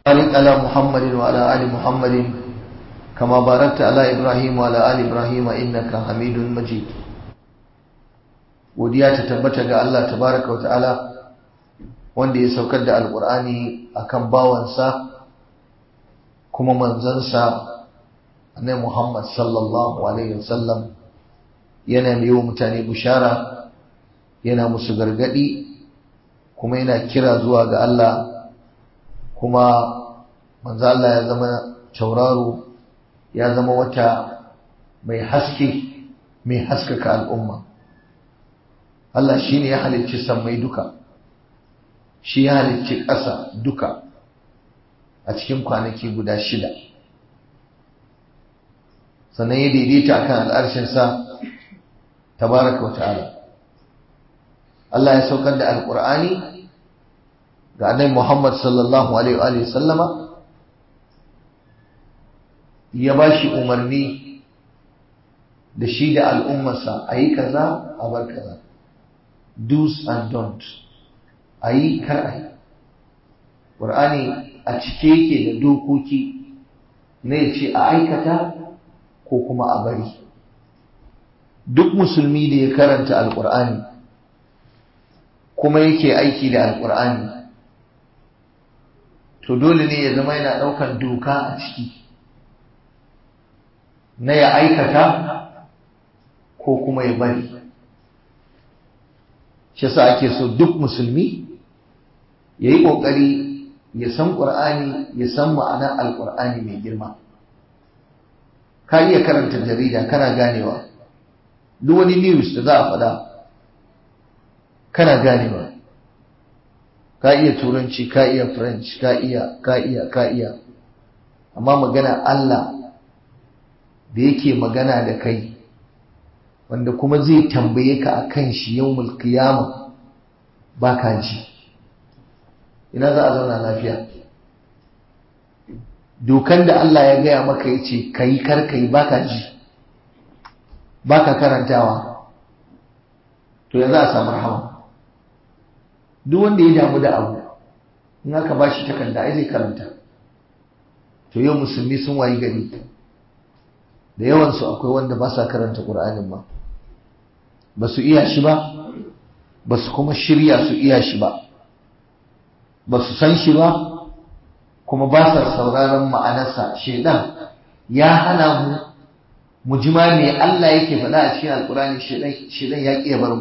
بارك على محمد وعلى آل محمد كما باركت على إبراهيم وعلى آل إبراهيم إنك حميد مجيد godiya ta tabbata ga Allah tabaraka wa ta'ala wanda ya saukar da alkur'ani akan bawansa kuma manzansa annabi Muhammad sallallahu alaihi wasallam yana yi wa mutane bushara yana musu gargadi kuma yana kira zuwa ga Allah kuma manzo Allah ya zama tauraro ya zama wata mai haske mai haskaka al'umma Allah shi ne ya halicci sammai duka shi ya halicci ƙasa duka a cikin kwanaki guda shida sannan ya daidaita akan al'arshinsa tabaraka wa ta'ala Allah ya saukar da alƙur'ani ga annabi Muhammad sallallahu alaihi wa sallama ya ba shi umarni da shi da al'ummarsa a yi kaza a bar kaza do's and don't a yi kar a yi ƙur'ani a cike yake da dokoki na ya ce a aikata ko kuma a bari duk musulmi da ya karanta alƙur'ani kuma yake aiki da alƙur'ani to dole ne ya zama yana ɗaukan doka a ciki na ya aikata ko kuma ya bari shi sa ake so duk musulmi ya yi ƙoƙari ya san ƙur'ani ya san ma'anar alƙur'ani mai girma ka iya karanta jarida kana ganewa duk wani news da za a faɗa kana ganewa ka iya turanci ka iya french ka iya ka iya ka iya amma magana Allah da yake magana da kai wanda kuma zai tambaye ka a kan shi yau mulkiyama ba ka ji ina za a zauna lafiya dokan da Allah ya gaya maka ya ce ka yi karkai ba ka ji ba ka karantawa to ya za a samu rahama duk wanda ya damu da abu in aka ba shi takarda ai zai karanta to yau musulmi sun wayi gari da yawansu akwai wanda ba sa karanta ƙur'anin ba ba su iya shi ba ba su kuma shirya su iya shi ba ba su san shi ba kuma ba sa sauraron ma'anarsa shaidan ya hana mu mu ji ma me Allah yake faɗa a cikin alƙur'ani shaidan ya ƙi bar mu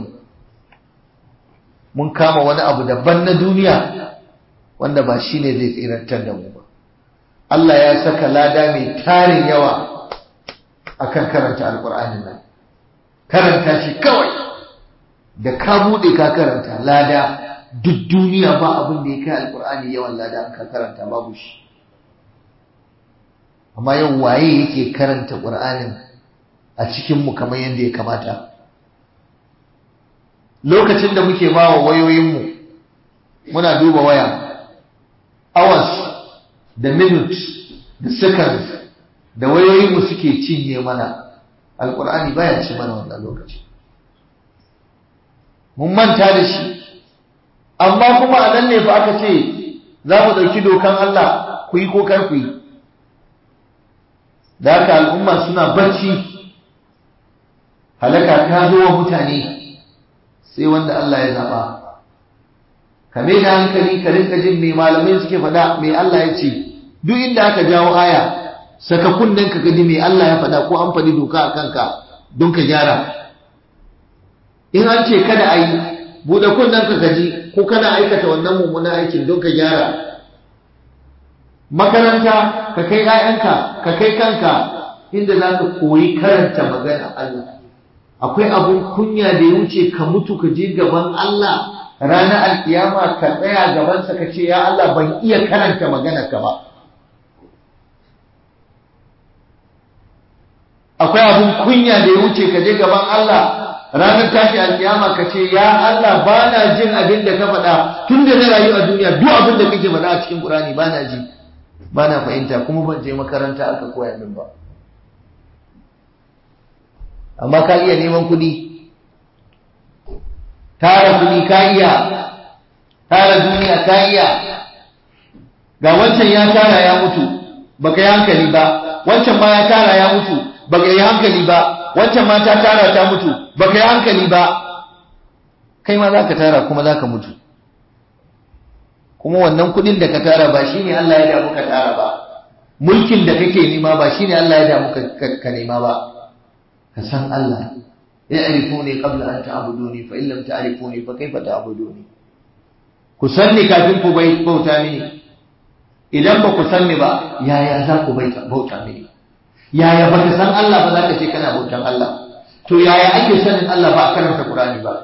mun kama wani abu daban na duniya wanda ba shi ne zai tsirantar da mu ba Allah ya saka lada mai tarin yawa akan karanta alƙur'anin nan karanta shi kawai da ka buɗe ka karanta lada duk duniya ba abin da ya kai alƙur'ani yawan lada an ka karanta babu shi amma yau waye yake karanta ƙur'anin a cikinmu kamar yadda ya kamata lokacin da muke ba wa wayoyinmu muna duba waya hours da minutes da seconds da wayoyinmu suke cinye mana alkur'ani baya ci mana wannan lokaci mun manta da shi amma kuma a nan ne fa aka ce za mu ɗauki dokan Allah ku yi ko kar ku yi da haka al'umma suna barci halaka ta zo wa mutane sai wanda Allah ya zaɓa ka mai da hankali ka rinka jin mai malamai suke faɗa mai Allah ya ce duk inda aka jawo aya saka kunnen ka gaji mai Allah ya faɗa ko an faɗi doka a kanka don ka gyara in an ce kada a yi buɗe kunnen ka gaji ko kana aikata wannan mummunan aikin don ka gyara makaranta ka kai 'ya'yanka ka kai kanka inda za ka koyi karanta magana Allah akwai abun kunya da ya wuce ka mutu ka je gaban Allah ranar alkiyama ka tsaya gabansa ka ce ya Allah ban iya karanta magana ka ba akwai abun kunya da ya wuce ka je gaban Allah ranar tashi alkiyama ka ce ya Allah ba na jin abin da ka faɗa tun da na rayu a duniya duk abin da kake faɗa a cikin Qur'ani ba na ji ba na fahimta kuma ban je makaranta aka koya min ba amma ka iya neman kuɗi tara kuɗi ka iya tara duniya ka iya ga wancan ya tara ya mutu baka yi hankali ba wancan ma ya tara ya mutu baka yi hankali ba wancan ma ta tara ta mutu baka yi hankali ba kai ma zaka tara kuma zaka mutu kuma wannan kudin da ka tara ba shine Allah ya damu ka tara ba mulkin da kake nema ba shine Allah ya damu ka nema ba ka san Allah ya'rifuni qabla an ta'buduni fa in lam ta'rifuni fa kayfa ta'buduni ku sanni kafin ku bai bauta mini idan ba ku sanni ba yaya za ku bai bauta mini yaya ba ka san Allah ba za ka ce kana bautan Allah to yaya ake sanin Allah ba a karanta Qur'ani ba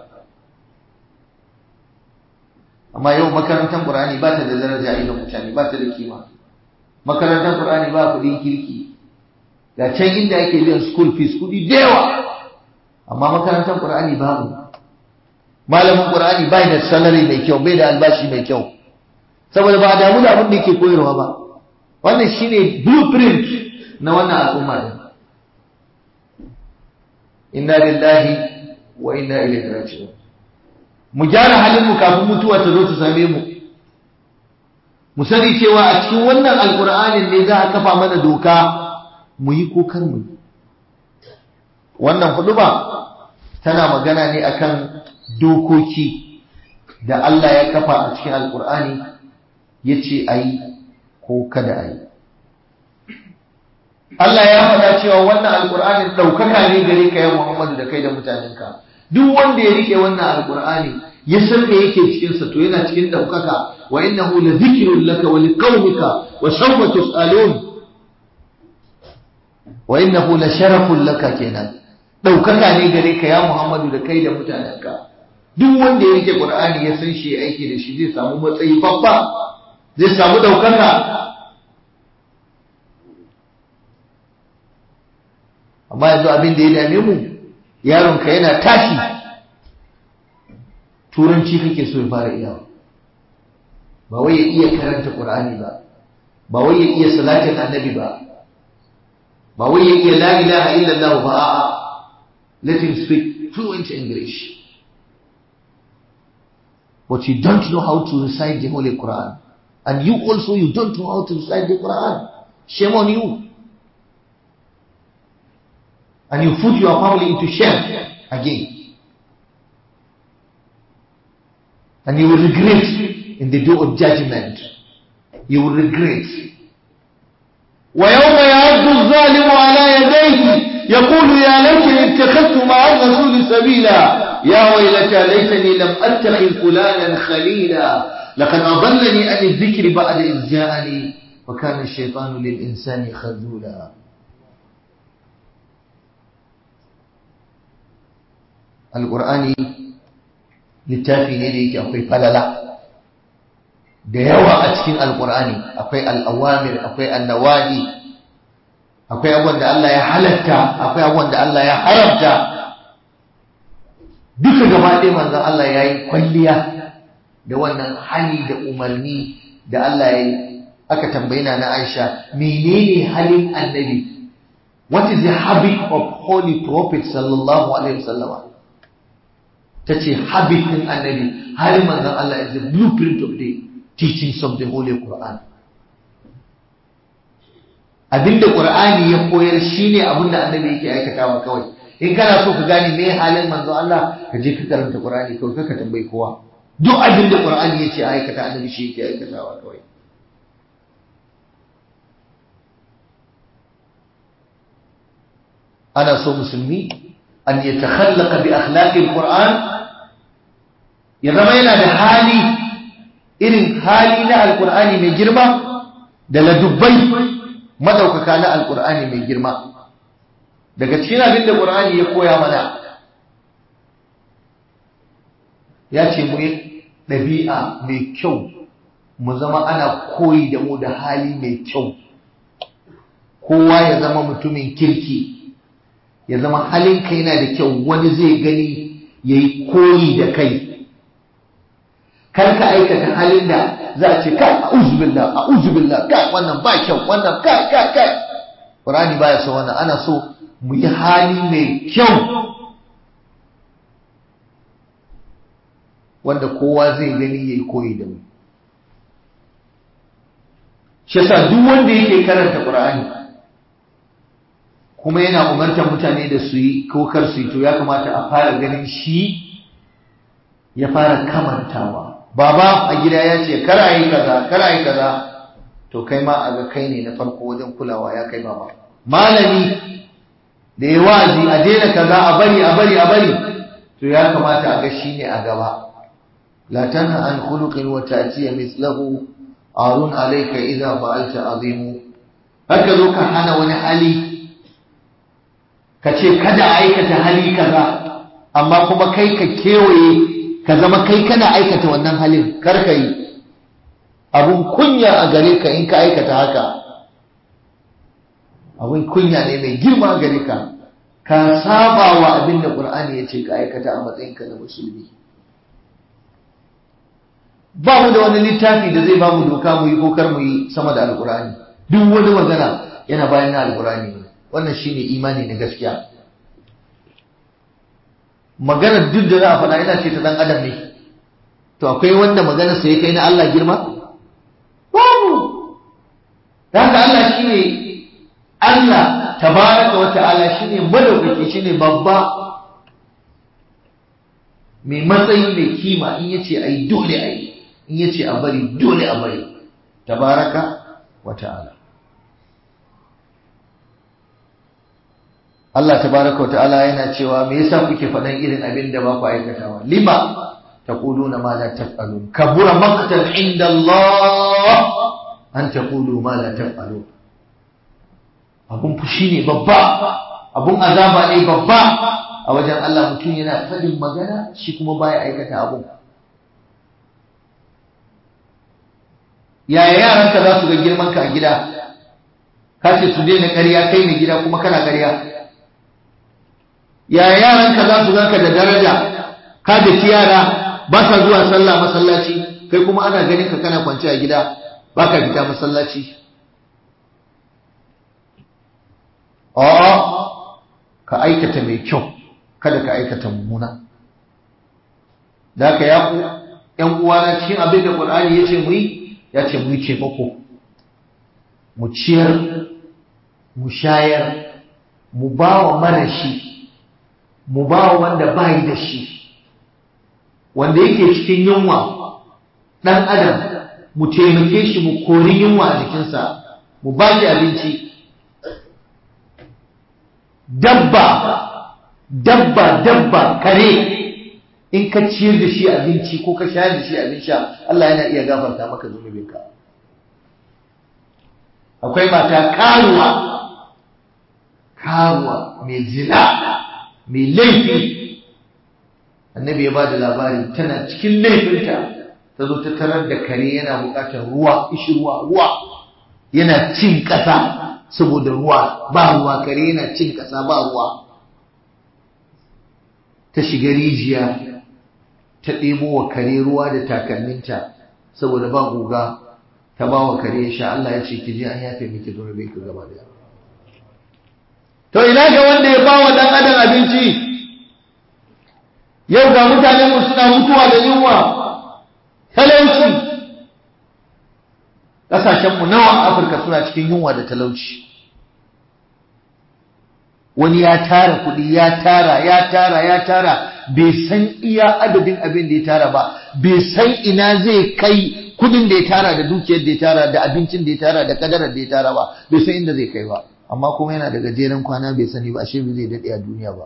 amma yau makarantar Qur'ani ba ta da daraja idan mutane ba ta da kima makarantar Qur'ani ba kuɗin kirki ga can inda ake biyan school fees kuɗi da yawa amma makarantar Qur'ani babu malamin Qur'ani bai da salary mai kyau bai da albashi mai kyau saboda ba a damu da abin da yake koyarwa ba wannan shine blueprint na wannan al'umma din inna lillahi wa inna ilaihi raji'un mu gyara halin mu kafin mutuwa ta zo ta same mu mu sani cewa a cikin wannan alqur'anin ne za a kafa mana doka mu yi ko kar mu yi wannan huduba tana magana ne akan dokoki da Allah ya kafa a cikin alqur'ani yace ayi ko kada ayi Allah ya faɗa cewa wannan alqur'anin daukaka ne gare ka ya Muhammadu da kai da mutanenka duk wanda ya rike wannan alqur'ani ya san me yake cikin sa to yana cikin daukaka wa innahu la dhikrun laka wa liqaumika wa sawfa tusalun wa innahu la sharafun laka kenan daukaka ne gare ka ya Muhammadu da kai da mutanenka duk wanda ya rike qur'ani ya san shi aiki da shi zai samu matsayi babba zai samu daukaka amma yanzu abin da ya dame mu yaronka yana tashi turanci kake so ya fara iyawa ba wai ya iya karanta qur'ani ba ba wai ya iya salatin annabi ba ba wai ya iya la ilaha illallah ba a'a let him speak fluent english but you don't know how to recite the holy quran and you also you don't know how to recite the quran shame on you and you put your family into shame again and you will regret in the day of judgment. You will regret. ويوم يعد الظالم على يديه يقول يا ليتني اتخذت مع الرسول سبيلا يا ويلتى ليتني لم اتخذ فلانا خليلا لقد اضلني عن الذكر بعد اذ جاءني وكان الشيطان للانسان خذولا القرآن littafi ne da yake akwai falala da yawa a cikin alkur'ani akwai al'awamir akwai annawahi akwai abubuwan da Allah ya halatta akwai abubuwan da Allah ya haramta duka gaba ɗaya manzon Allah ya yi kwalliya da wannan hali da umarni da Allah ya yi aka tambayi na Aisha menene halin annabi what is the habit of holy prophet sallallahu alaihi wasallam ta ce habit ɗin annabi har manzon Allah is the blueprint of the teachings of the Holy Quran. Abinda Qur'ani ya koyar shine abinda annabi yake aikatawa kawai. In kana so ka gane me halin manzon Allah ka je ka karanta Qur'ani kawai ka tambayi kowa. Duk abinda Qur'ani yace aikata annabi shi yake aikatawa kawai. Ana so musulmi an yatakhallaqa bi akhlaqil Qur'an ya zama yana da hali irin hali na alkur'ani mai girma da ladubbai madaukaka na alkur'ani mai girma daga cikin abin da qur'ani ya koya mana ya ce mu yi ɗabi'a mai kyau mu zama ana koyi da mu da hali mai kyau kowa ya zama mutumin kirki ya zama halinka yana da kyau wani zai gani ya yi koyi da kai kar ka aikata halin da za a ce kai a'udhu billah a'udhu billah kai wannan ba kyau wannan kai kai kai Qur'ani baya so wannan ana so mu yi hali mai kyau wanda kowa zai gani yayi koyi da mu shi yasa duk wanda yake karanta Qur'ani kuma yana umartar mutane da su yi ko kar su yi to ya kamata a fara ganin shi ya fara kamantawa baba a gida ya ce kar a yi kaza kar a yi kaza to kai ma a ga kai ne na farko wajen kulawa ya kai baba malami da ya wazi a daina kaza a bari a bari a bari to ya kamata a ga shi ne a gaba la tanha an khuluqin wa ta'tiya mithlahu arun alayka idha fa'alta azimu haka zo ka hana wani hali ka ce kada a aikata hali kaza amma kuma kai ka kewaye ka zama kai kana aikata wannan halin kar ka yi abun kunya a gare ka in ka aikata haka abun kunya ne mai girma gare ka ka saba wa abin da qur'ani ya ce ka aikata a matsayinka na musulmi ba mu da wani littafi da zai ba mu doka mu yi ko kar mu yi sama da alqur'ani duk wani magana yana bayan na alqur'ani ne wannan shine imani na gaskiya magana duk da za a faɗa ina ce ta dan adam ne to akwai wanda magana sai kai na Allah girma babu haka Allah shine Allah tabaraka wa ta'ala shine madaukaki shine babba mai matsayi mai kima in yace ai dole ai in yace a bari dole a bari tabaraka wa ta'ala Allah tabaraka wa ta'ala yana cewa me yasa kuke faɗan irin abin da ba ku aikatawa lima taquluna ma la taf'alun kabura maqtan inda Allah an taqulu ma la taf'alun abun fushi ne babba abun azaba ne babba a wajen Allah mutum yana faɗin magana shi kuma baya aikata abun yaya yaranka za su ga girman ka a gida ka ce su daina ƙarya kai ne gida kuma kana ƙarya yaya yaranka za su ganka da daraja ka da yara ba sa zuwa sallah masallaci kai kuma ana ganin ka kana kwance a gida ba ka fita masallaci a'a ka aikata mai kyau kada ka aikata mummuna da ka ya ku ƴan uwana cikin abin da Qur'ani ya ce mu yi ya ce mu yi ce mako mu ciyar mu shayar mu ba wa marashi mu ba wa wanda bayi da shi wanda yake cikin yunwa ɗan adam mu taimake shi mu kori yunwa a jikinsa mu ba shi abinci dabba dabba dabba kare in ka ciyar da shi abinci ko ka shayar da shi abin sha Allah yana iya gafarta maka zunubinka akwai mata karuwa karuwa mai zina mai laifi annabi ya ba da labari tana cikin laifinta ta zo ta tarar da kare yana bukatar ruwa ishi ruwa ruwa yana cin ƙasa saboda ruwa ba ruwa kare yana cin ƙasa ba ruwa ta shiga rijiya ta ɗebo wa kare ruwa da takalminta saboda ba guga ta ba wa kare ya sha Allah ya ce ki je an yafe miki zunubi ka gaba da to ina ga wanda ya ba wa dan adam abinci yau ga mutanen mu suna mutuwa da yunwa talauci kasashen mu nawa a Afirka suna cikin yunwa da talauci wani ya tara kuɗi ya tara ya tara ya tara bai san iya adadin abin da ya tara ba bai san ina zai kai kudin da ya tara da dukiyar da ya tara da abincin da ya tara da kadarar da ya tara ba bai san inda zai kai ba amma kuma yana da gajeren kwana bai sani ba ashe bai zai daɗe a duniya ba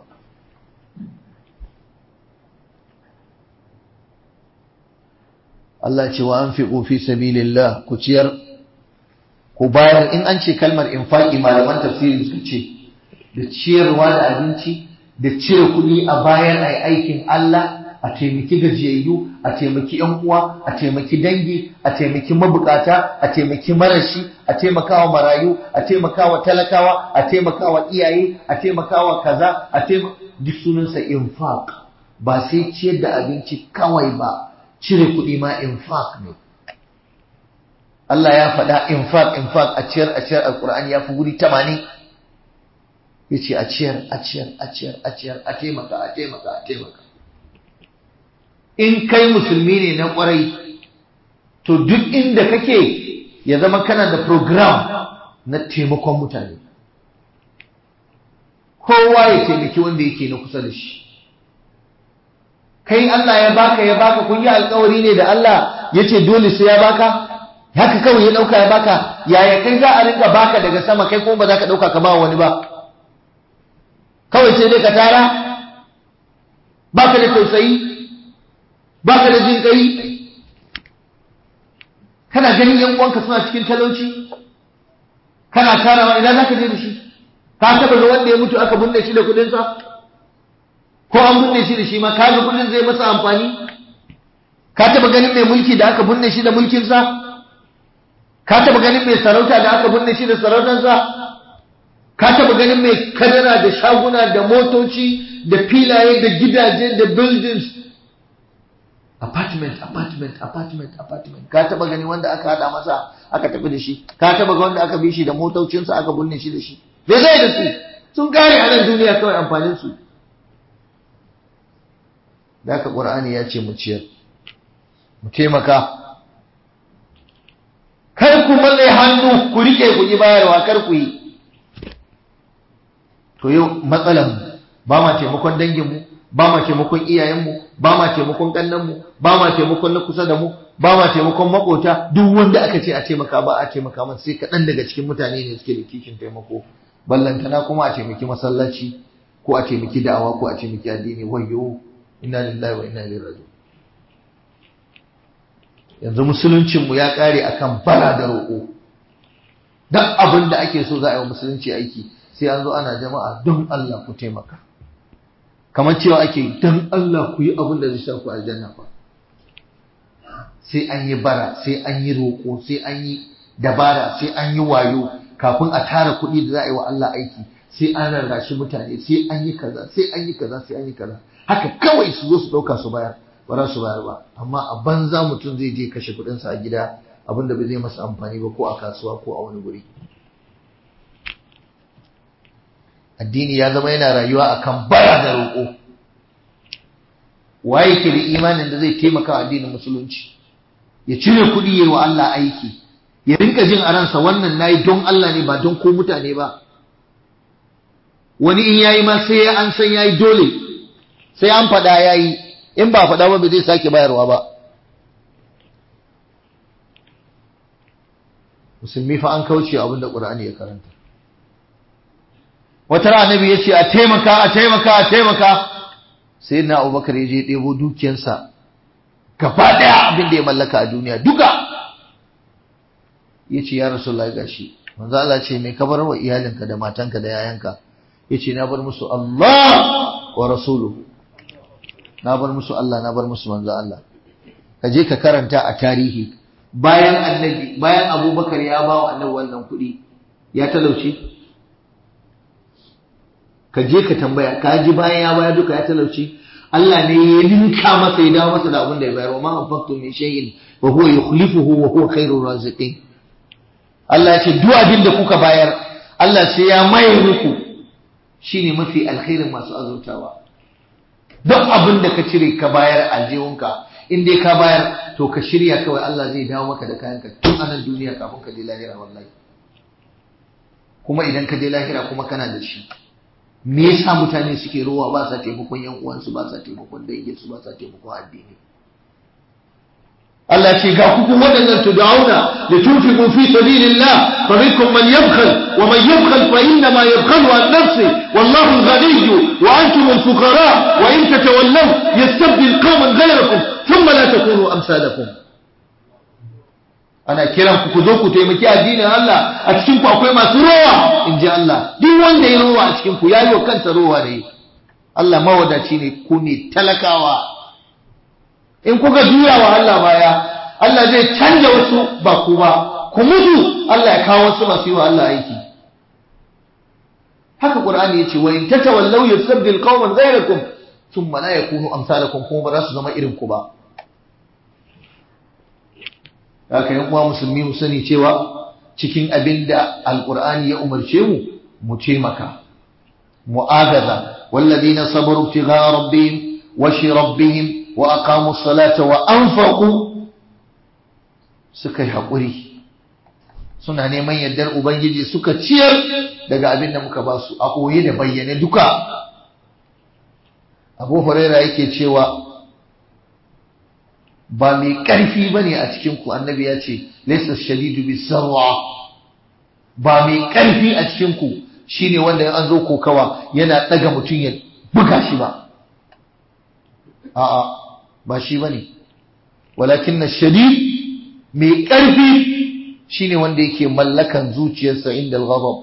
Allah ce wa an fi fi sabilillah ku ciyar ku bayar in an ce kalmar infaki malaman tafsiri suka ce da ciyarwa da abinci da cire kuɗi a bayan ai aikin Allah a taimaki gajiyayyu a taimaki yan uwa a taimaki dangi a taimaki mabukata a taimaki marashi a taimakawa marayu a taimakawa talakawa a taimakawa iyaye a taimakawa kaza a taimaka duk sunansa infaq ba sai ciyar da abinci kawai ba cire kuɗi ma infaq ne Allah ya faɗa infaq infaq a ciyar a ciyar alqur'ani ya fi guri 80 yace a ciyar a ciyar a ciyar a ciyar a taimaka a taimaka a taimaka in kai musulmi ne na kwarai to duk inda kake ya zama kana da program na taimakon mutane kowa ya taimaki wanda yake na kusa da shi kai Allah ya baka ya baka kun yi alkawari ne da Allah ya ce dole sai ya baka haka kawai ya dauka ya baka yaya kai za a rinka baka daga sama kai kuma ba za ka dauka ka ba wani ba kawai sai dai ka tara baka da tausayi baka da jin kai kana ganin yan uwanka suna cikin talauci kana tarawa ina zaka je da shi ka taba ga wanda ya mutu aka binne shi da kudin sa ko an binne shi da shi ma kaga kudin zai masa amfani ka taba ganin mai mulki da aka binne shi da mulkin sa ka taba ganin mai sarauta da aka binne shi da sarautar sa ka taba ganin mai kadara da shaguna da motoci da filaye da gidaje da buildings apartment apartment apartment apartment ka taba gani wanda aka hada masa aka tafi da shi ka taba ga wanda aka bi shi da motocinsa aka binne shi da shi me zai da su sun kare a nan duniya kawai amfanin su da aka qur'ani ya ce mu ciyar mu taimaka kar ku malle hannu ku rike ku yi bayarwa kar ku yi to yau matsalan ba ma taimakon danginmu ba ma taimakon iyayenmu ba ma taimakon kannanmu ba ma taimakon na kusa da mu ba ma taimakon makota duk wanda aka ce a taimaka ba a taimaka masa sai kaɗan daga cikin mutane ne suke da kishin taimako ballantana kuma a taimaki masallaci ko a taimaki da'awa ko a taimaki addini wayyo inna lillahi wa inna ilaihi raji'un yanzu musuluncinmu ya ƙare akan bara da roƙo duk abin da ake so za a yi wa musulunci aiki sai an zo ana jama'a don Allah ku taimaka kamar cewa ake don Allah ku yi abin da zai sa ku aljanna ba sai an yi bara sai an yi roƙo sai an yi dabara sai an yi wayo kafin a tara kuɗi da za a yi wa Allah aiki sai an rarrashi mutane sai an yi kaza sai an yi kaza sai an yi kaza haka kawai su zo su ɗauka su bayar ba za su bayar ba amma a banza mutum zai je kashe kuɗinsa a gida abin da bai zai masa amfani ba ko a kasuwa ko a wani guri addini ya zama yana rayuwa akan bara da roƙo waye ke da imanin da zai taimaka wa addinin musulunci ya cire kuɗi yayi wa Allah aiki ya rinka jin a ransa wannan nayi don Allah ne ba don ko mutane ba wani in yayi ma sai an san yayi dole sai an faɗa yayi in ba faɗa ba bai zai sake bayarwa ba musulmi fa an kauce abin da Qur'ani ya karanta wata rana annabi yace a taimaka a taimaka a taimaka sai na Abubakar ya je ɗebo dukiyarsa gaba ɗaya abin da ya mallaka a duniya duka yace ya Rasulullahi gashi manzo Allah ce me ka bar wa iyalinka da matanka da yayanka yace na bar musu Allah wa rasuluhu na bar musu Allah na bar musu manzo Allah ka je ka karanta a tarihi bayan annabi bayan Abubakar ya ba wa annabi wannan kuɗi ya talauce ka je ka tambaya ka ji bayan ya baya duka ya talauci Allah ne ya ninka masa ya dawo masa da abin da ya bayar wa ma anfaqtu min shay'in wa huwa yukhlifuhu wa huwa khairur raziqin Allah ya ce duk abin da kuka bayar Allah sai ya maye muku shine mafi alkhairin masu azurtawa duk abin da ka cire ka bayar aljihunka in dai ka bayar to ka shirya kawai Allah zai dawo maka da kayanka tun a nan duniya kafin ka je lahira wallahi kuma idan ka je lahira kuma kana da shi me yasa mutane suke rowa ba sa taimakon yan uwansu ba sa taimakon danginsu ba sa taimakon addini Allah ce ga kuku waɗannan tud'auna li tunfiqu fi sabilillah fa minkum man yabkhal wa man yabkhal fa inna ma yabkhalu an nafsi wallahu al-ghaniy wa antum al-fuqara wa in tatawallaw yastabdil qauman ghayrakum thumma la takunu amsalakum ana kiran ku ku zo ku taimaki addinin Allah a cikin ku akwai masu rowa in ji Allah duk wanda ya rowa a cikin ku yayi wa kansa rowa ne Allah mawadaci ne ku ne talakawa in kuka juya wa Allah baya Allah zai canja wasu ba ku ba ku mutu Allah ya kawo wasu masu yi wa Allah aiki haka Qur'ani yace wa in tatawallaw yusabbil qauman ghayrakum thumma la yakunu amsalakum kuma ba za su zama irin ku ba haka yan uwa musulmi mu sani cewa cikin abin da alqur'ani ya umarce mu mu taimaka mu'agaza walladina sabaru ibtigha rabbihim wa shi rabbihim wa aqamu salata wa anfaqu suka yi haƙuri suna neman yardar ubangiji suka ciyar daga abin da muka ba su a ɓoye da bayyane duka abu huraira yake cewa ba mai ƙarfi ba ne a cikinku annabi ya ce laisa shadidu bi sarwa ba mai ƙarfi a cikinku shine wanda an zo kokawa yana ɗaga mutum ya buga shi ba a'a ba shi ba ne walakin na shadid mai ƙarfi shine wanda yake mallakan zuciyarsa inda al-ghadab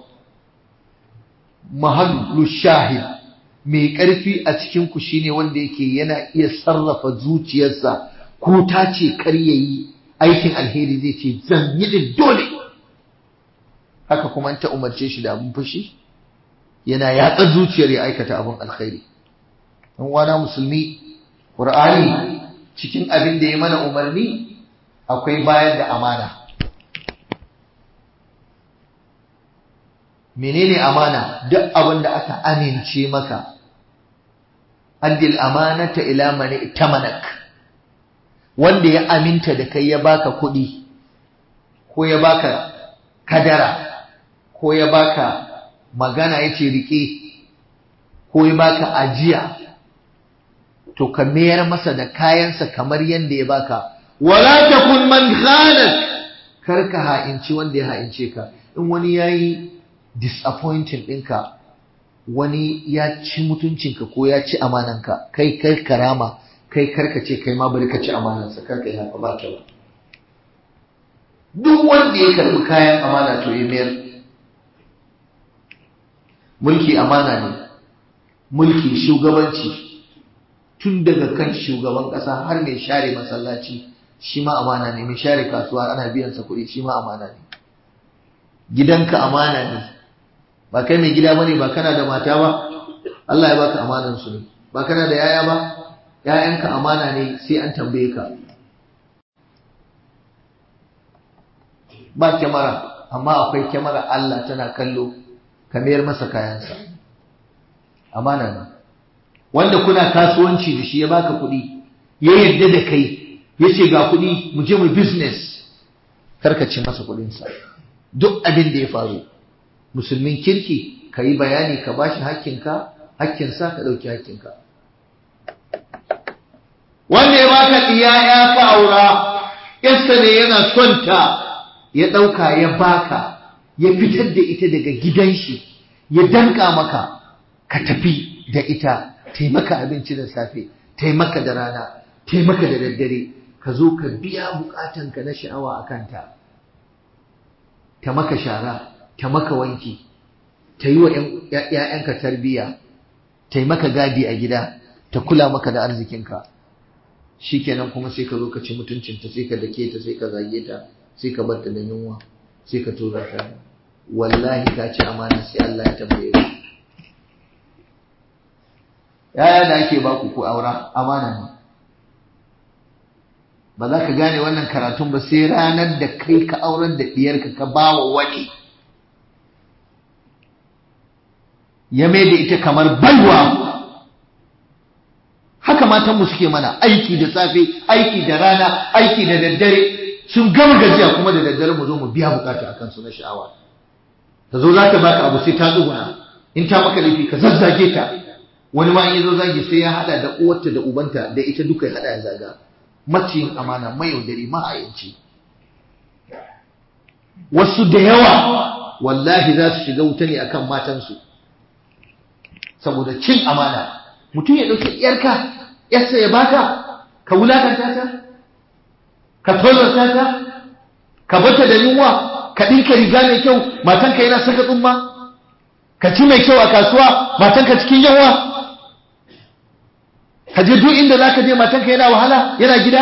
mahallu shahid mai ƙarfi a cikin ku shine wanda yake yana iya sarrafa zuciyarsa ko ta ce kar yayi aikin alheri zai ce zan yi din dole haka kuma ta umarce shi da abin fushi yana yatsa zuciyar ya aikata abin alkhairi dan wana musulmi qur'ani cikin abin da ya mana umarni akwai bayar da amana menene amana duk abin da aka amince maka addil amanata ila man itamanak wanda ya aminta da kai ya baka kuɗi ko ya baka kadara ko ya baka magana yace rike ko ya baka ajiya to ka mayar masa da kayansa kamar yanda ya baka wala takun man khanak kar ka ha'inci wanda ya ha'ince ka in wani yayi disappointing ɗinka wani ya ci mutuncinka ko ya ci amananka kai kai karama kai karka ce kai ma bari ka ci amanansa karka yi haka ba ta ba duk wanda ya karbi kayan amana to ya mayar mulki amana ne mulki shugabanci tun daga kan shugaban ƙasa har mai share masallaci shi ma amana ne mai share kasuwa ana biyan sa kuɗi shi ma amana ne gidanka amana ne ba kai mai gida bane ba kana da mata ba Allah ya baka amanan su ne ba kana da yaya ba yayanka amana ne sai an tambaye ka ba kyamara amma akwai kyamara Allah tana kallo ka mayar masa kayansa amana ne wanda kuna kasuwanci da shi ya baka kuɗi ya yarda da kai ya ce ga kuɗi mu je mu business karkace masa kuɗinsa duk abin da ya faru musulmin kirki ka yi bayani ka bashi hakkinka hakkinsa ka ɗauki hakkinka wanda ya baka ɗiya ya ka aura yasta ne yana son ta ya ɗauka ya baka ya fitar da ita daga gidan shi ya danka maka ka tafi da ita taimaka abinci da safe taimaka da rana taimaka da daddare ka zo ka biya bukatanka na sha'awa a kanta ta maka shara ta maka wanki ta yi wa ‘ya'yanka tarbiyya ta yi maka gadi a gida ta kula maka da arzikinka shi kenan kuma sai ka zo ka ci mutuncinta sai ka dake ta sai ka zage ta sai ka bar ta da yunwa sai ka tura ta wallahi ka ci amana sai Allah ya tambaye ka yaya da ake baku ku aura amana ne ba za ka gane wannan karatun ba sai ranar da kai ka aurar da ɗiyarka ka ba wa wani ya mai da ita kamar baiwa haka matanmu suke mana aiki da safe aiki da rana aiki da daddare sun gama gajiya kuma da daddare mu zo mu biya bukata akan su na sha'awa ta zo za ta baka abu sai ta tsuguna in ta maka laifi ka zazzage ta wani ma in zo zagi sai ya hada da uwarta da ubanta da ita duka ya hada ya zaga maciyin amana mai yaudari ma'ayanci wasu da yawa wallahi za su shiga wuta ne akan matansu saboda cin amana mutum ya ɗauki ‘yarka ‘yarsa ya baka ka wulakanta ta ka tozarta ta ka bata da yunwa ka ɗinka riga mai kyau matanka yana saka tsumma ka ci mai kyau a kasuwa matanka cikin yawa ka je duk inda za ka je matanka yana wahala yana gida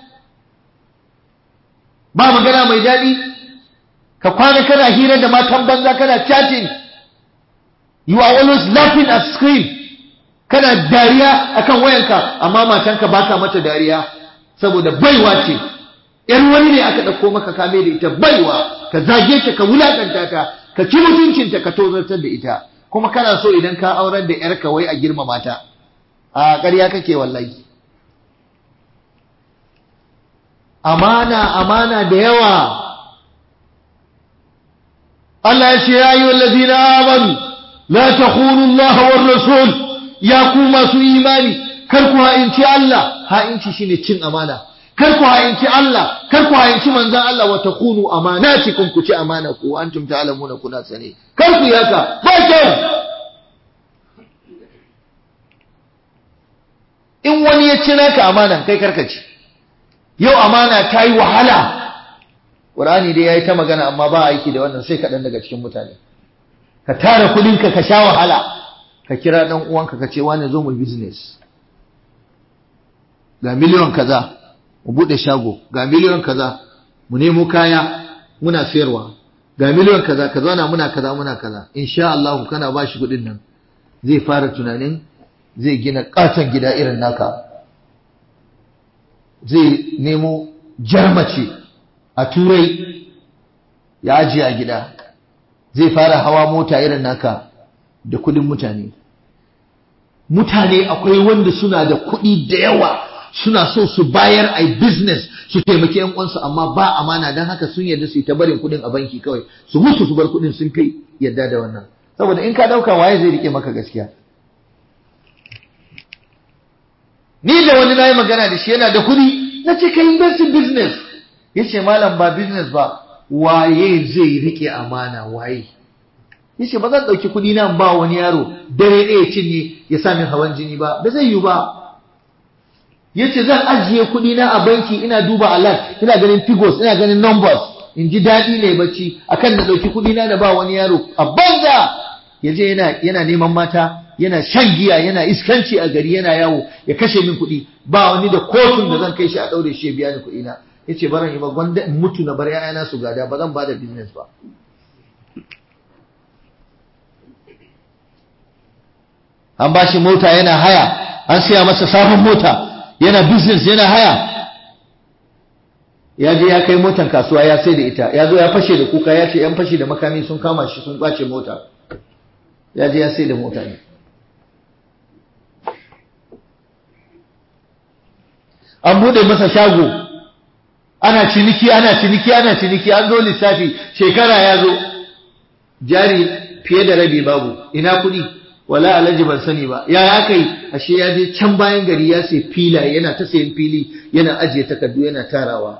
ba magana mai daɗi ka kwana kana hira da matan banza kana chatting you are always laughing at screen kana dariya akan wayanka amma matanka baka mata dariya saboda baiwa ce yar wani ne aka ɗauko maka kame da ita baiwa ka zage ta ka wulakanta ta ka ci mutuncinta ka tozartar da ita kuma kana so idan ka aurar da yarka wai a girmama ta a ƙarya kake wallahi amana amana da yawa Allah ya ce ya yi wallazina amanu la takhunu Allah war rasul ya ku masu imani kar ku ha'inci Allah ha'inci shine cin amana kar ku ha'inci Allah kar ku ha'inci manzon Allah wa takhunu amanatikum ku ci amana ku antum ta'lamuna kuna sane kar ku yaka ba kyau in wani ya ci naka amanan kai karka ci yau amana ta yi wahala Qur'ani dai yayi ta magana amma ba aiki da wannan sai kaɗan daga cikin mutane ka tara kuɗinka ka sha wahala ka kira ɗan uwanka ka ce wani zo mu business ga miliyon kaza mu buɗe shago ga miliyon kaza mu nemo kaya muna sayarwa ga miliyon kaza ka zauna muna kaza muna kaza insha Allah kana ba shi kuɗin nan zai fara tunanin zai gina katon gida irin naka zai nemo jarmace a turai ya ajiye a gida zai fara hawa mota irin naka da kudin mutane mutane akwai wanda suna da kudi da yawa suna so su bayar a business su taimaki yan uwansu amma ba amana don haka sun yarda su yi ta barin kudin a banki kawai su mutu su bar kudin sun kai yarda da wannan saboda in ka dauka waye zai rike maka gaskiya ni da wani na yi magana da shi yana da kuɗi na ce ka investing business ya ce malam ba business ba waye zai rike amana waye ya ce ba zan ɗauki kuɗi na ba wani yaro dare ɗaya cinye ya sa min hawan jini ba ba zai yi ba ya ce zan ajiye kuɗi na a banki ina duba alert ina ganin figures ina ganin numbers in ji daɗi ne bacci akan na ɗauki kuɗi na da ba wani yaro a banza ya je yana neman mata yana shan giya yana iskanci a gari yana yawo ya kashe min kuɗi ba wani da kotun da zan kai shi a ɗaure shi ya biya ni kuɗi na yace baran yi ba gwanda in mutu na bar ƴaƴana su gada ba zan ba da business ba an ba shi mota yana haya an siya masa sabon mota yana business yana haya ya je ya kai motan kasuwa ya sai da ita ya zo ya fashe da kuka ya ce yan fashe da makami sun kama shi sun kwace mota ya je ya sai da mota ne an bude masa shago ana ciniki ana ciniki ana ciniki an zo lissafi shekara ya zo jari fiye da rabi babu ina kuɗi wala alhaji ban sani ba ya aka yi ashe ya je can bayan gari ya sai filaye yana ta sayan fili yana ajiye takardu yana tarawa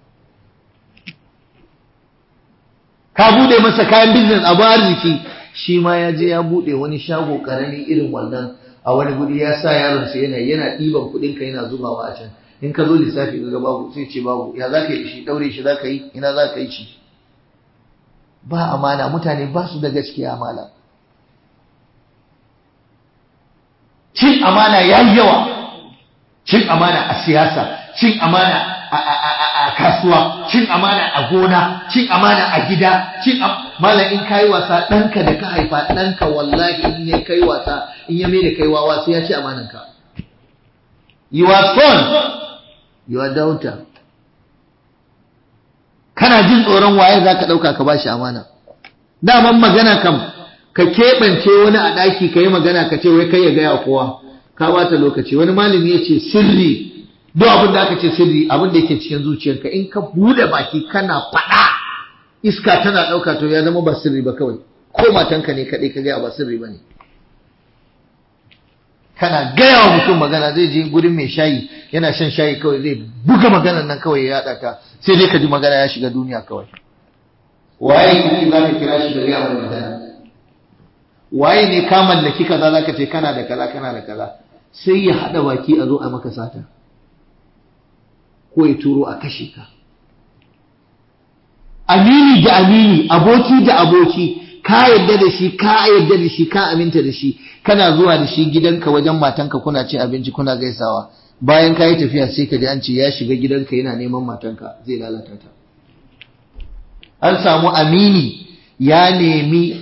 ka bude masa kayan business abu arziki shi ma ya je ya bude wani shago karami irin wannan a wani guri ya sa yaronsa yana yana ɗiban kuɗinka yana zubawa a can in ka zo lissafi ga babu sai ce babu ya za ka yi shi daure shi za ka yi ina za ka yi shi ba amana mutane ba su da gaskiya amana cin amana ya yi yawa cin amana a siyasa cin amana a kasuwa cin amana a gona cin amana a gida cin malam in kayi wasa ɗanka da ka haifa ɗanka wallahi in ya kai wasa in ya mai da kai wawa sai ya ci amananka your son your daughter kana jin tsoron waye za ka ɗauka ka ba shi amana daman magana kam ka keɓance wani a ɗaki ka yi magana ka ce wai kai ya gaya kowa ka bata lokaci wani malami ya ce sirri duk abin da aka ce sirri abin da yake cikin zuciyarka in ka bude baki kana faɗa iska tana ɗauka to ya zama ba sirri ba kawai ko matanka ne kaɗai ka gaya ba sirri ba ne kana gaya wa mutum magana zai je gurin mai shayi yana shan shayi kawai zai buga maganar nan kawai ya yaɗa ta sai dai ka ji magana ya shiga duniya kawai waye kike za ka kira shi da gaya wa magana waye ne ka mallaki kaza za ka ce kana da kaza kana da kaza sai ya haɗa baki a zo a maka sata ko ya turo a kashe ka amini da amini aboki da aboki ka yadda da shi ka yadda da shi ka aminta da shi kana zuwa da shi gidanka wajen matanka kuna cin abinci kuna gaisawa bayan ka yi tafiya sai ka ji an ce ya shiga gidanka yana neman matanka zai lalata ta an samu amini ya nemi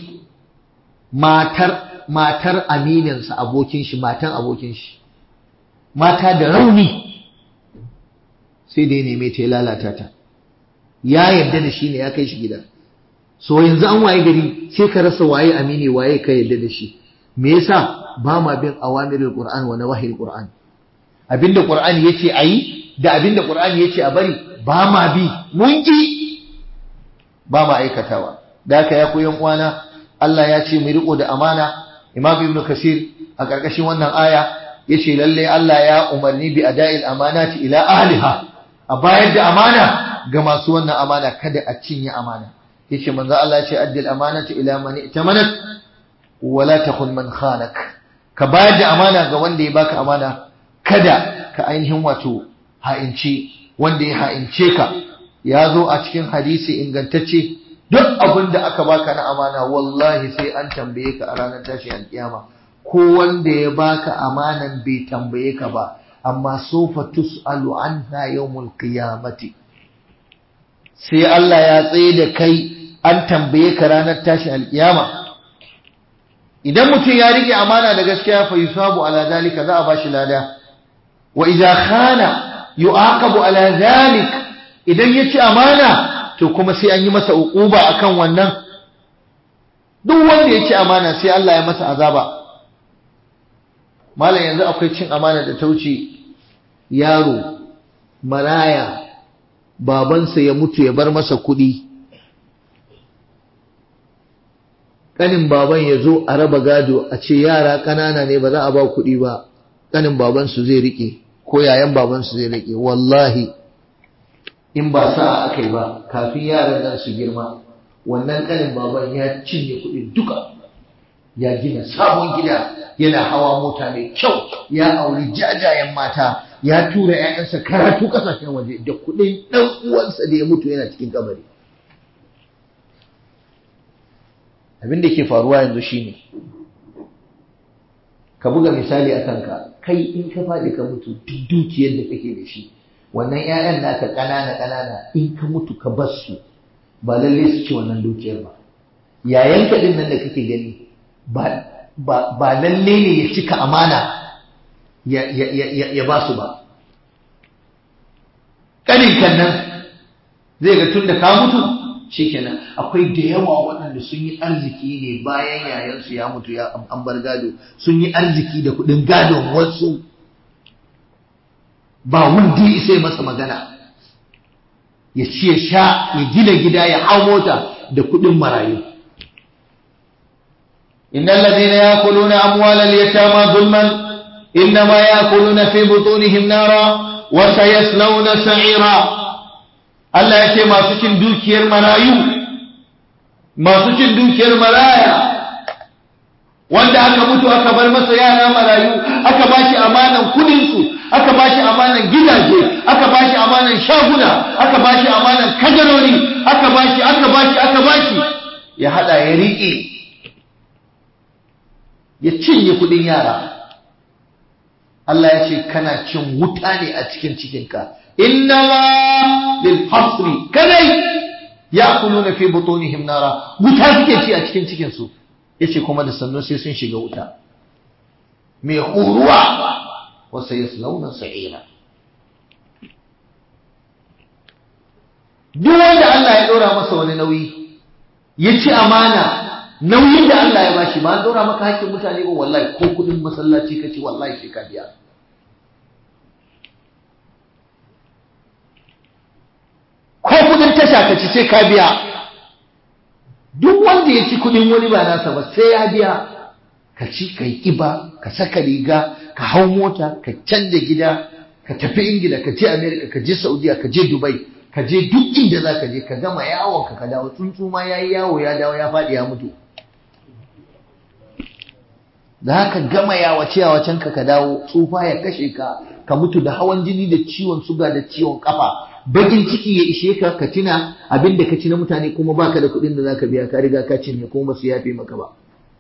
matar matar amininsa abokin shi matan abokin shi mata da rauni sai da ya neme ta ya lalata ta ya yarda da shi ne ya kai shi gida so yanzu an waye gari sai ka rasa waye amini waye ka yarda da shi me yasa ba ma bin awamirul qur'an wa nawahil qur'an abinda qur'ani yace ayi da abinda qur'ani yace a bari ba ma bi mun ki ba ma aikatawa da haka ya koyan uwana Allah ya ce mu riko da amana Imam Ibn Kasir a ƙarƙashin wannan aya yace lalle Allah ya umarni bi ada'il amanati ila ahliha a bayar da amana ga masu wannan amana kada a cinye amana yace manzo Allah ya ce addil amanati ila man itamanat wala takhun man khanak ka bayar da amana ga wanda ya baka amana kada ka ainihin wato ha'inci wanda ya ha'ince ka ya zo a cikin hadisi ingantacce duk abin da aka baka na amana wallahi sai an tambaye ka a ranar tashi alkiyama ko wanda ya baka amanan bai tambaye ka ba amma sofa tus'alu anha yawmul qiyamati sai Allah ya tsaye da kai an tambaye ka ranar tashi alkiyama idan mutum ya rike amana da gaskiya fa yusabu ala zalika za a bashi lada wa idza khana yu'aqabu ala zalik idan ya ci amana to kuma sai an yi masa uquba akan wannan duk wanda ya ci amana sai Allah ya masa azaba malam yanzu akwai cin amana da ta wuce yaro maraya babansa ya mutu ya bar masa kuɗi ƙanin baban ya zo a raba gado a ce yara ƙanana ne ba za a ba kuɗi ba ƙanin babansu zai riƙe ko yayan babansu zai riƙe wallahi in ba sa'a aka yi ba kafin yaran nan su girma wannan ƙanin baban ya cinye kuɗi duka ya gina sabon gida yana hawa mota mai kyau ya auri jajayen mata ya tura 'ya'yansa karatu kasashen waje da kuɗin ɗan uwansa da ya mutu yana cikin kabari abin da ke faruwa yanzu shine ka buga misali a kanka kai in ka faɗi ka mutu duk dukiyar da kake da shi wannan 'ya'yan naka ƙanana ƙanana in ka mutu ka bar su ba lalle su ci wannan dukiyar ba yayanka ɗin nan da kake gani ba lalle ne ya cika amana ya ba su ba ƙaninkan nan zai ga tun da ka mutu shikenan akwai da yawa waɗanda sun yi arziki ne bayan yayansu ya mutu ya an bar gado sun yi arziki da kuɗin gadon wasu ba wanda ya sai masa magana ya ci ya sha ya gina gida ya hau mota da kuɗin marayu إن الذين يأكلون أموال اليتامى ظلما إنما يأكلون في بطونهم نارا وسيصلون سعيرا Allah ya ce masu cin dukiyar marayu masu cin dukiyar maraya wanda aka mutu aka bar masa yara marayu aka bashi amanan kudinsu aka bashi amanan gidaje aka bashi amanan shaguna aka bashi amanan kajarori aka bashi aka bashi aka bashi ya hada ya riƙe ya cinye kudin yara Allah ya ce kana cin wuta ne a cikin cikinka inna ma lil hasri kadai ya'kuluna fi butunihim nara wuta suke ci a cikin cikin su yace kuma da sannu sai sun shiga wuta mai huruwa wa sayaslawna sa'ira duk wanda Allah ya dora masa wani nauyi ya ci amana nauyin da Allah ya bashi ba an dora maka hakkin mutane ba wallahi ko kudin masallaci kace wallahi sai ka biya ko kudin tasha kace sai ka biya duk wanda ya ci kudin wani ba nasa ba sai ya biya ka ci ka yi kiba ka saka riga ka hau mota ka canja gida ka tafi ingila ka je america ka je saudiya ka je dubai ka je duk inda za ka je ka gama yawon ka ka dawo tsuntsu ma ya yi yawo ya dawo ya faɗi ya mutu da haka gama yawace yawacen ka ka dawo tsufa ya kashe ka ka mutu da hawan jini da ciwon suga da ciwon kafa bakin ciki ya ishe ka ka tuna abin da ka ci na mutane kuma baka da kuɗin da zaka biya ka riga ka cinye kuma ba su yafe maka ba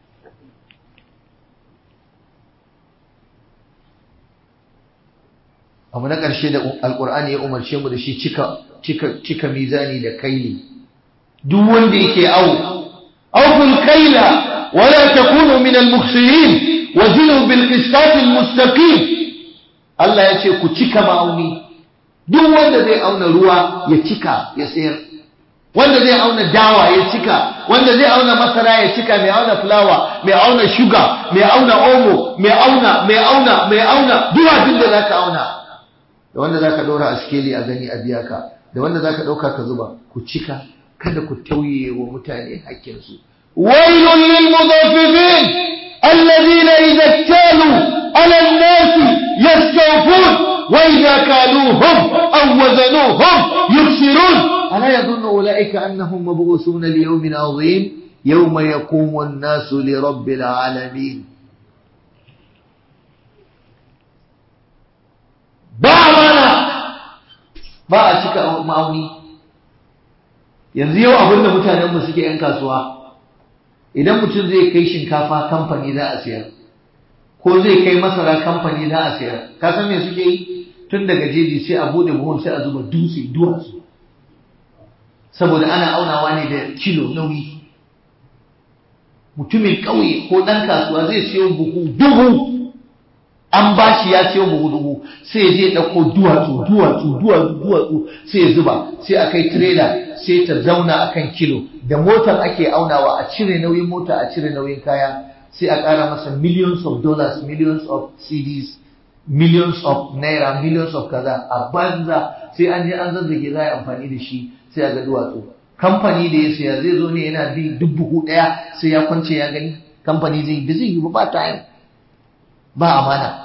abu na ƙarshe da alƙur'ani ya umarce mu da shi cika cika cika mizani da kaili duk wanda yake au awful kaila wala takunu min al-mukhsirin wa zinu bil qisṭat al-mustaqim Allah ya ce ku cika ma'auni duk wanda zai auna ruwa ya cika ya sayar wanda zai auna dawa ya cika wanda zai auna masara ya cika mai auna fulawa mai auna shuga mai auna omo mai auna mai auna mai auna duk abin da zaka auna da wanda zaka ɗora a skeli a gani a biya ka da wanda zaka ɗauka ka zuba ku cika kada ku tauye wa mutane hakkinsu ويل للمطففين الذين إذا اكتالوا على الناس يستوفون وإذا كالوهم أو وزنوهم يخسرون ألا يظن أولئك أنهم مبعوثون ليوم عظيم يوم يقوم الناس لرب العالمين ba mana ba a cika ma'auni yanzu yau abin da mutanenmu suke 'yan kasuwa idan mutum zai kai shinkafa kamfani za a siyar ko zai kai masara kamfani za a siyar ka san me suke yi tun daga jeji sai a bude buhun sai a zuba dutse duwatsu saboda ana aunawa ne da kilo nauyi mutumin ƙauye ko ɗan kasuwa zai siyo buhu dubu an ba shi ya siyo buhu dubu sai ya je ɗauko duwatsu duwatsu duwatsu duwatsu sai ya zuba sai a kai tirela sai ta zauna a kan kilo da motar ake aunawa a cire nauyin mota a cire nauyin kaya sai a ƙara masa millions of dollars millions of cds millions of naira millions of kaza a banza sai an je an zazzage za a yi amfani da shi sai a ga duwatsu kamfani da ya siya zai zo ne yana bi duk buhu ɗaya sai ya kwance ya gani kamfani zai yi zai yi ba time ba amana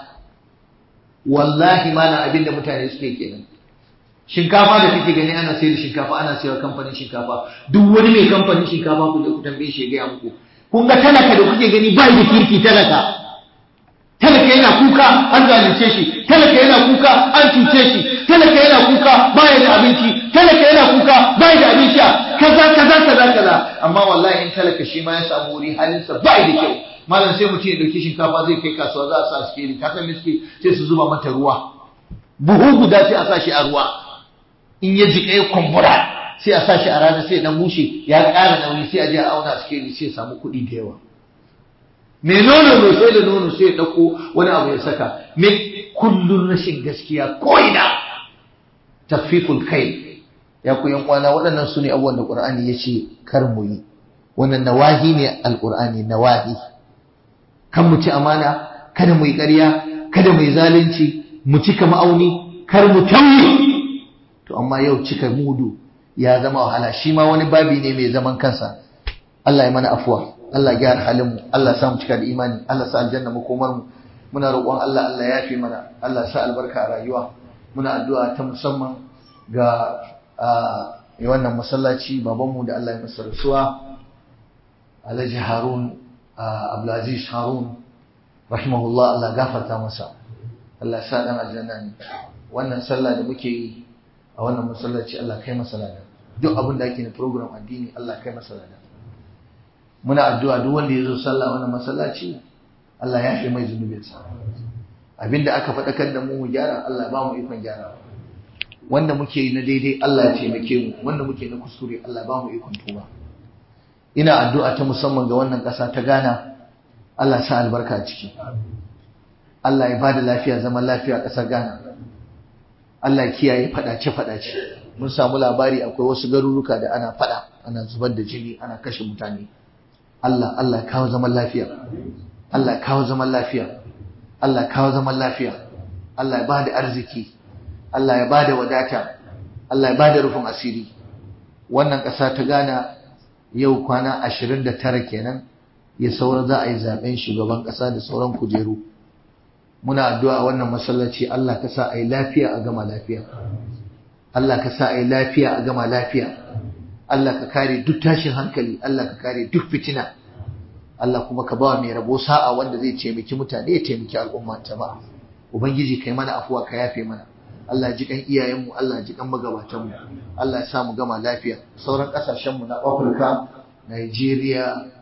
wallahi mana abin da mutane suke kenan shinkafa da kake gani ana sayar da shinkafa ana sayar kamfanin shinkafa duk wani mai kamfanin shinkafa ku je ku tambaye shi ya gaya muku kun ga talaka da kuke gani bai da kirki talaka talaka yana kuka an zalunce shi talaka yana kuka an cuce shi talaka yana kuka baya da abinci talaka yana kuka baya da abin sha kaza kaza kaza kaza amma wallahi in talaka shi ma ya samu wuri halinsa bai da kyau malam sai mutum ya dauki shinkafa zai kai kasuwa za a sa shi ka san miski sai su zuba mata ruwa buhu guda sai a sa shi a ruwa in ya jika ya kumbura sai a sa shi a rana sai dan bushe ya ƙara nauyi sai a je a auna sikeli sai ya samu kuɗi da yawa me nono mai sai da nono sai ya ɗauko wani abu ya saka me kullun rashin gaskiya ko ina tafiful kai ya ku yan kwana waɗannan su ne abubuwan da Qur'ani ya ce kar mu yi wannan nawahi ne alqur'ani nawahi kan mu ci amana kada mu yi ƙarya kada mu yi zalunci mu cika ma'auni kar mu tauye to amma yau cika mudu ya zama wahala shi ma wani babi ne mai zaman kansa Allah ya mana afuwa Allah ya gyara halin mu Allah ya sa mu cika da imani Allah ya sa aljanna mu komar mu muna roƙon Allah Allah ya yafe mana Allah ya sa albarka a rayuwa muna addu'a ta musamman ga wannan masallaci babanmu da Allah ya masa rasuwa Alhaji Harun Abdulaziz Harun rahimahullah Allah gafarta masa Allah sa dan aljanna ne wannan sallah da muke yi a wannan masallaci Allah kai masa lada duk abin da ake na program addini Allah kai masa lada muna addu'a duk wanda ya zo sallah wannan masallaci Allah ya fi mai zunubinsa abinda aka faɗakar da mu mu gyara Allah ba mu ikon gyara wanda muke yi na daidai Allah ya taimake mu wanda muke na kuskure Allah ba mu ikon tuba ina addu'a ta musamman ga wannan ƙasa ta Ghana Allah sa albarka a ciki Allah ya bada lafiya zaman lafiya a ƙasar Ghana Allah ya kiyaye fadace fadace mun samu labari akwai wasu garuruka da ana fada ana zubar da jini ana kashe mutane Allah Allah kawo zaman lafiya Allah kawo zaman lafiya Allah kawo zaman lafiya Allah ya bada arziki Allah ya bada wadata Allah ya bada rufin asiri wannan ƙasa ta Ghana yau kwana 29 kenan ya saura za a yi zaben shugaban ƙasa da sauran kujeru muna addu'a wannan masallaci Allah ka sa a yi lafiya a gama lafiya Allah ka sa a yi lafiya a gama lafiya Allah ka kare duk tashin hankali Allah ka kare duk fitina Allah kuma ka ba mai rabo sa'a wanda zai taimaki mutane ya taimaki al'umma jama'a ubangiji kai mana afuwa ka yafe mana Allah ji kan iyayenmu Allah ji kan magabatanmu Allah ya sa mu gama lafiya sauran kasashenmu na Afirka Nigeria